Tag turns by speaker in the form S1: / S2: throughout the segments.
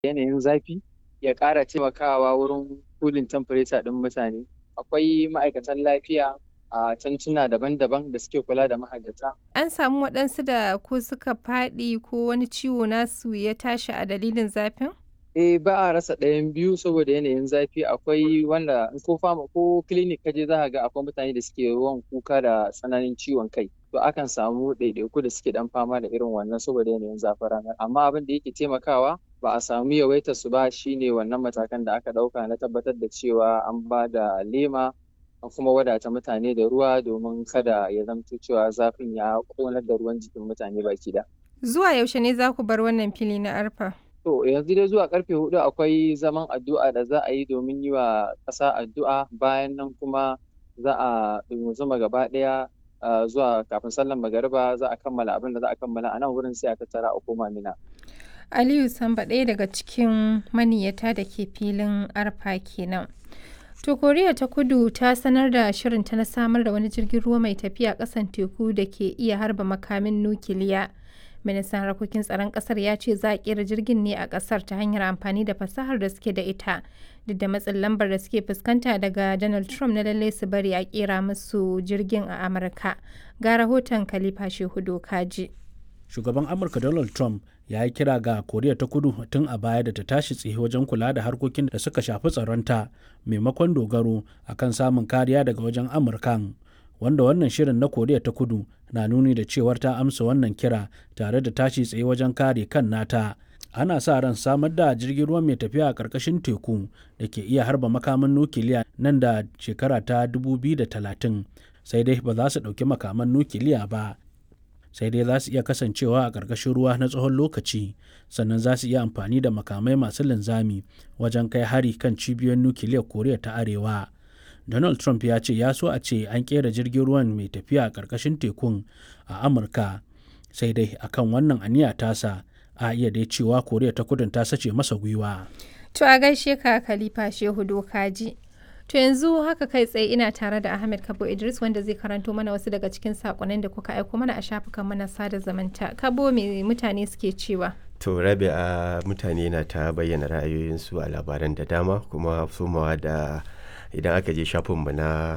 S1: yanayin zafi ya ƙara taimakawa wurin cooling temperature ɗin mutane. Akwai ma'aikatan lafiya a cantuna daban-daban da suke kula da mahajjata.
S2: An samu waɗansu da ko suka faɗi ko wani ciwo nasu ya tashi a dalilin zafin?
S1: Eh ba a rasa ɗayan biyu saboda yanayin zafi akwai wanda in ko fama ko clinic kaje za ka ga akwai mutane da suke yawan kuka da tsananin ciwon kai. To akan samu ɗaiɗaiku da suke ɗan fama da irin wannan saboda yanayin zafin ranar. Amma abin da yake taimakawa ba a samu yawaitar su ba shine wannan matakan da aka ɗauka na tabbatar da cewa an ba da lema an kuma wadata mutane da ruwa domin kada ya zamto cewa zafin ya ƙonar da ruwan jikin mutane baki ɗaya.
S2: Zuwa yaushe ne za ku bar wannan fili na arfa?
S1: To yanzu dai zuwa karfe hudu akwai zaman addu'a da za a yi domin yi wa ƙasa addu'a bayan nan kuma za a zuma gaba ɗaya zuwa kafin sallar magariba za a kammala abin da za a kammala a nan wurin sai a tattara a koma mina.
S2: Aliyu Samba ɗaya daga cikin maniyyata da ke filin arfa kenan. To Koriya ta Kudu ta sanar da shirinta na samar da wani jirgin ruwa mai tafiya ƙasan teku da ke iya harba makamin nukiliya. Ministan harkokin tsaron ƙasar ya ce za a ƙera jirgin ne a ƙasar ta hanyar amfani da fasahar da suke da ita. Duk da matsin lambar da suke fuskanta daga Donald Trump na lallai su bari a ƙera musu jirgin a Amurka. Ga rahoton Khalifa Shehu Kaji.
S3: Shugaban Amurka Donald Trump ya yi kira ga koriya ta kudu tun a baya da ta tashi tsaye wajen kula da harkokin da suka shafi tsaronta maimakon dogaro akan samun kariya daga wajen amurkan wanda wannan shirin na koriya ta kudu na nuni da cewar ta amsa wannan kira tare da tashi tsaye wajen kare kan nata ana sa ran samar da jirgin ruwa mai tafiya a ƙarƙashin teku da ke iya harba makaman nukiliya nan da shekara ta 2030 sai dai ba za su ɗauki makaman nukiliya ba sai dai za su iya kasancewa a ƙarƙashin ruwa na tsawon lokaci sannan za su iya amfani da makamai masu linzami wajen kai hari kan cibiyoyin nukiliyar koriya ta arewa donald trump ya ce ya so a ce an ƙera jirgin ruwan mai tafiya a ƙarƙashin tekun a amurka sai dai akan wannan aniya tasa a iya dai cewa koriya ta kudin ta sace masa gwiwa
S2: to a gaishe ka khalifa shehu dokaji To yanzu haka kai tsaye ina tare da Ahmed Kabo Idris wanda zai karanto mana wasu daga cikin sakonnin da kuka aiko mana a shafukan mana sada zamanta. Kabo me mutane suke cewa?
S4: To rabi a mutane na ta bayyana ra'ayoyinsu a labaran da dama kuma somawa da idan aka je shafinmu na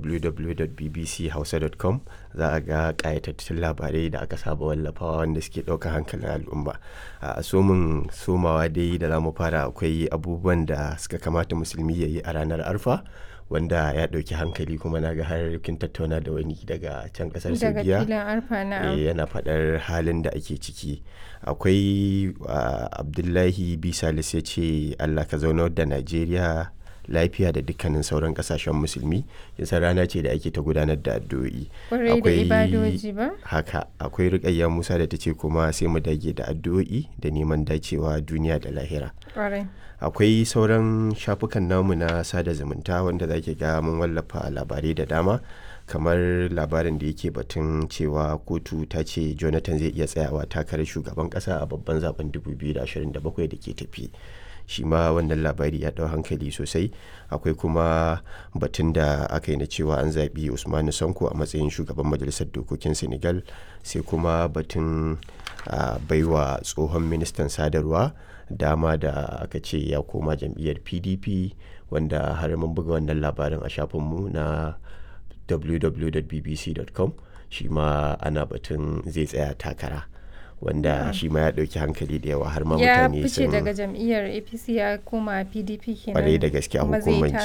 S4: www.bbchausa.com za a ga ƙayatattun labarai da aka saba wallafawa wanda suke ɗaukar hankalin al'umma a somin somawa dai da za mu fara akwai abubuwan da suka kamata musulmi ya yi a ranar arfa wanda ya ɗauki hankali kuma na ga har kin tattauna da wani daga can ƙasar saudiya yana faɗar halin da ake ciki akwai abdullahi bisalis ya ce allah ka zaunar da najeriya lafiya da dukkanin sauran kasashen musulmi yasa rana ce da ake ta gudanar da addu'o'i
S2: akwai
S4: haka akwai rikayya musa da ta ce kuma sai mu dage da addu'o'i da neman dacewa duniya da lahira akwai sauran shafukan namu na sada zumunta wanda zaki ga mun wallafa labarai da dama kamar labarin da yake batun cewa kotu ta ce jonathan zai iya tsayawa takarar shugaban kasa a babban zaben 2027 da ke tafi shi ma wannan labari ya ɗau hankali sosai akwai kuma batun da aka yi na cewa an zaɓi usmanu sanko a matsayin shugaban majalisar dokokin senegal sai kuma batun baiwa tsohon ministan sadarwa dama da aka ce ya koma jam'iyyar pdp wanda har mun buga wannan labarin a shafinmu na www.bbc.com shi ma ana batun zai tsaya takara wanda shi ma ya ɗauki hankali da yawa har ma mutane
S2: ya fice daga jam'iyyar apc ya koma pdp kenan
S4: kwarai da gaske a hukumance